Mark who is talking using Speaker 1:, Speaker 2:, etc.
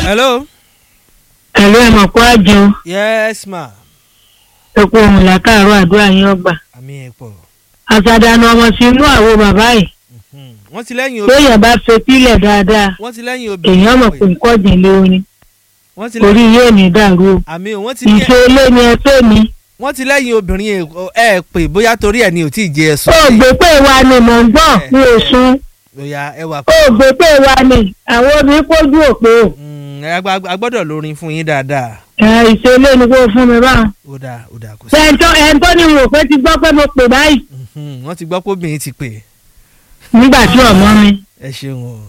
Speaker 1: hello.
Speaker 2: ẹ̀lú ẹ̀ mọ̀ kó àjọ
Speaker 1: yes ma.
Speaker 2: epo òun làkàrọ̀ àdúrà yín ọgbà
Speaker 1: àmì ẹ̀ pọ̀.
Speaker 2: àṣàdànù ọmọ sí inú àwo bàbá yìí
Speaker 1: Mhm. wọ́n ti lẹ́yìn obìnrin.
Speaker 2: lóyè bá fetílẹ̀ dáadáa
Speaker 1: wọ́n ti lẹ́yìn obìnrin.
Speaker 2: èèyàn mọ̀ pé nǹkan ọ̀dìn lé orin
Speaker 1: wọ́n ti
Speaker 2: orí
Speaker 1: lẹ́yìn
Speaker 2: yóò ní dàrú o
Speaker 1: àmì ò wọ́n ti ní
Speaker 2: ìṣe ilé ni ẹ pé mi
Speaker 1: wọ́n ti lẹ́yìn obìnrin ẹ̀ ẹ̀ pé bóyá torí ẹ̀ ni ò tí ì jẹ ẹ̀sùn.
Speaker 2: ó gbé pé wa ni mò ń gbọ́ mi ò sun
Speaker 1: lóya ẹ wà
Speaker 2: ó gbé pé wa ni àwọn obìnrin kójú òpó o
Speaker 1: Mm, ẹ gbá- a gbọ́dọ̀ lórin fún yín dáadáa.
Speaker 2: ẹ ìṣe ilé ni kó fún mi báwọn.
Speaker 1: ó dáa ó dáa kò sí.
Speaker 2: ẹ̀ńtọ́ ẹ̀ńtọ́ ni mo pé ti gbọ́ pé mo pè báyìí
Speaker 1: Mhm. wọ́n ti gbọ́ pé obìnrin ti pè
Speaker 2: nígbà tí ọmọ mi
Speaker 1: ẹ ṣeun o.